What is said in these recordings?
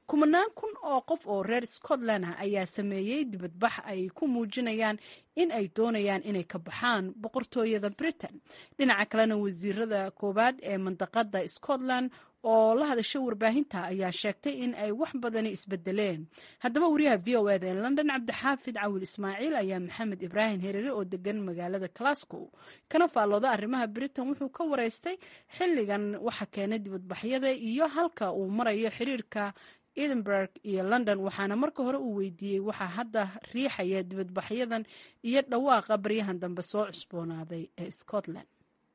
kumanaan kun oo qof oo reer scotland ah ayaa sameeyey dibadbax ay ku muujinayaan in ay doonayaan inay ka baxaan boqortooyada britain dhinaca kalena wasiirada koowaad ee mandaqada scotland oo la hadasha warbaahinta ayaa sheegtay in ay wax badani isbedeleen haddaba wariyaha v o eda ee london cabdixaafid cawil ismaaciil ayaa maxamed ibraahim herere oo degan magaalada glasgow kana faallooda arrimaha britain wuxuu ka wareystay xilligan waxa keenay dibadbaxyada iyo halka uu marayo xiriirka edinburgh iyo london waxaana marka hore uu weydiiyey waxaa hadda riixaya dibadbaxyadan iyo dhawaaqa baryahan dambe soo cusboonaaday ee scotland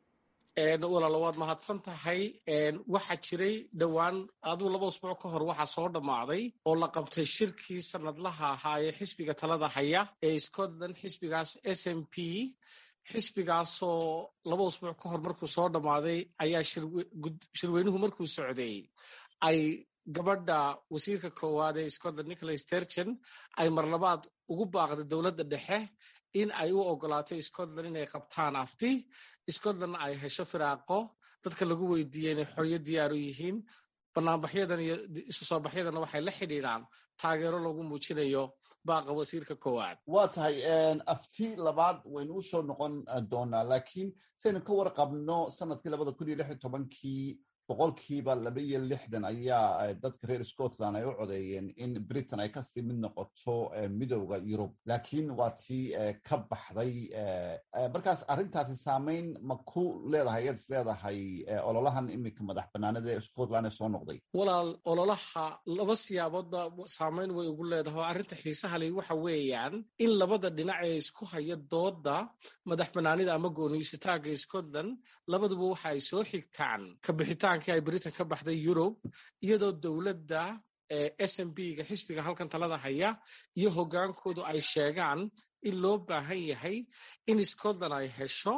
walaalo waad mahadsan tahay waxaa jiray dhowaan aduu laba usbuuc ka hor waxaa soo dhammaaday oo la qabtay shirkii sanadlaha ahaa ee xisbiga talada haya ee scotland xisbigaas s m p xisbigaasoo laba usbuuc ka hor markuu soo dhammaaday ayaa shirweynuhu markuu socday ay gabadha wasiirka koowaad ee scotland nicholas tergen ay marlabaad ugu baaqday dowladda dhexe in ay u ogolaatay scotland inay qabtaan afti scotland ay hesho firaaqo dadka lagu weydiiyey inay xoryo diyaar u yihiin banaanbaxyadan iyo isu soo baxyadana waxay la xidhiidhaan taageero lagu muujinayo baaqa wasiirka koowaad waa tahay afti labaad waynu u soo noqon doonaa laakiin saynu ka warqabno sanadkii labada kun iyo lix iyo tobankii boqolkiiba laba iyo lixdan ayaa dadka reer scotland ay u codeeyeen in britain ay kasii mid noqoto midowda yurub laakiin waa tii ka baxday markaas arrintaasi saameyn ma ku leedahay ayaad is leedahay ololahan iminka madax banaanada ee scotland ee soo noqday walaal ololaha laba siyaaboodba saameyn way ugu leedahay oo arrinta xiisaha leh waxa weeyaan in labada dhinac ee isku haya dooda madax banaanida ama gooniysataaga scotland labaduba waxa ay soo xigtaan kabixitaan ay britain ka baxday yurub iyadoo dowladda s m b ga xisbiga halkan talada haya iyo hogaankoodu ay sheegaan in loo baahan yahay in scotland ay hesho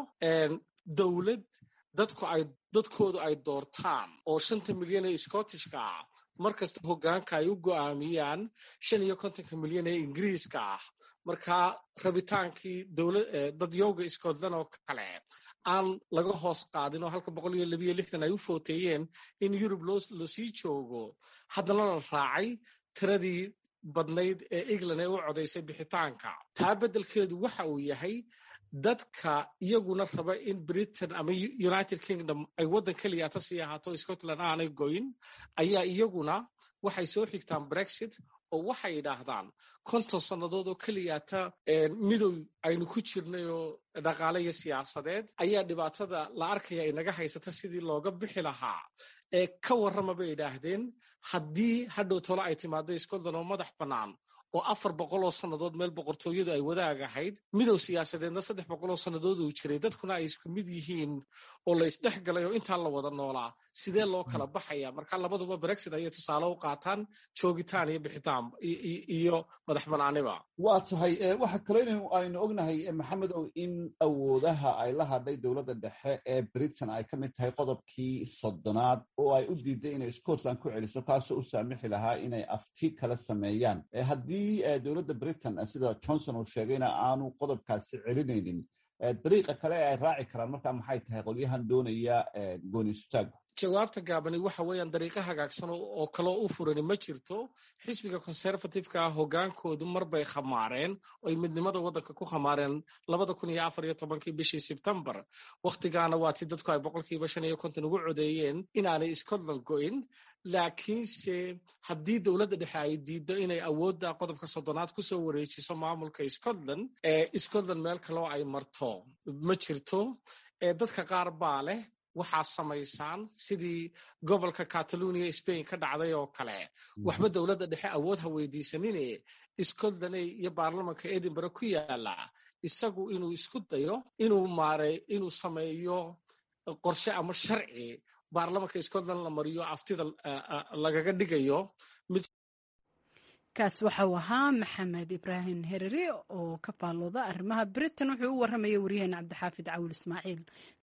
dowlad dadku ay dadkoodu ay doortaan oo shanta milyan ee scottishka ah markasta hogaanka ay u go'aamiyaan shan iyo kontonka milyan ee ingiriiska ah markaa rabitaankii dadyowga scotland oo kale aan laga hoos qaadin oo halka boqol iyo labiyo lixdan ay u footeeyeen in yurub loo sii joogo haddana la raacay tiradii badnayd ee england ee u codaysay bixitaanka taa beddelkeedu waxa uu yahay dadka iyaguna raba in britain ama united kingdom ay waddan keliyaata sii ahaato scotland aanay goyn ayaa iyaguna waxay soo xigtaan brexit oo waxay yidhaahdaan konton sannadood oo keliyaata midow aynu ku jirnay oo dhaqaale iyo siyaasadeed ayaa dhibaatada la arkaya inaga haysata sidii looga bixi lahaa ee ka warrama bay yidhaahdeen haddii hadhow tolo ay timaado scotland oo madax bannaan oo afar boqol oo sannadood meel boqortooyadu ay wadaag ahayd midow siyaasadeedna saddex boqol oo sannadood uu jiray dadkuna ay isku mid yihiin oo la isdhex galay oo intaa la wada noolaa sidee loo kala baxaya marka labaduba brexit ayay tusaale u qaataan joogitaan iyo bixitaan iyo madax banaaniba waa tahay waxa kale aynu ognahay maxamedow in awoodaha ay la hadhay dowladda dhexe ee britain ay ka mid tahay qodobkii soddonaad oo ay u diiday inay scotland ku celiso kaasoo u saamixi lahaa inay afti kala sameeyaan haddii dowladda britain sida johnson uu sheegayna aanu qodobkaasi celinaynin dariiqa kale ee ay raaci karaan markaa maxay tahay qolyahan doonaya gooniisutaagu jawaabta gaabani waxa weeyaan dariiqo hagaagsan oo kaloo u furani ma jirto xisbiga conservativeka ah hogaankoodu mar bay khamaareen oy midnimada waddanka ku khamaareen labada kun iyo afar iyo tobankii bishii sebtembar wakhtigaana waa tii dadku ay boqolkiiba shan iyo konton ugu codeeyeen inaanay scotland go'in laakiinse haddii dowladda dhexe ay diiddo inay awoodda qodobka soddonaad kusoo wareejiso maamulka scotland scotland meel kaloo ay marto ma jirto dadka qaar baa leh waxaa samaysaan sidii gobolka catalonia spain ka dhacday oo kale waxba dowladda dhexe awood ha weydiisanine scotland iyo baarlamanka edinburgh ku yaala isagu inuu isku dayo inuu maarey inuu sameeyo qorshe ama sharci baarlamanka scotland la mariyo aftida lagaga dhigayo kaas waxau ahaa maxamed ibraahim herere oo ka faallooda arrimaha britain wuxuu u warramaya waryaheena cabdixaafid cawil ismaaciil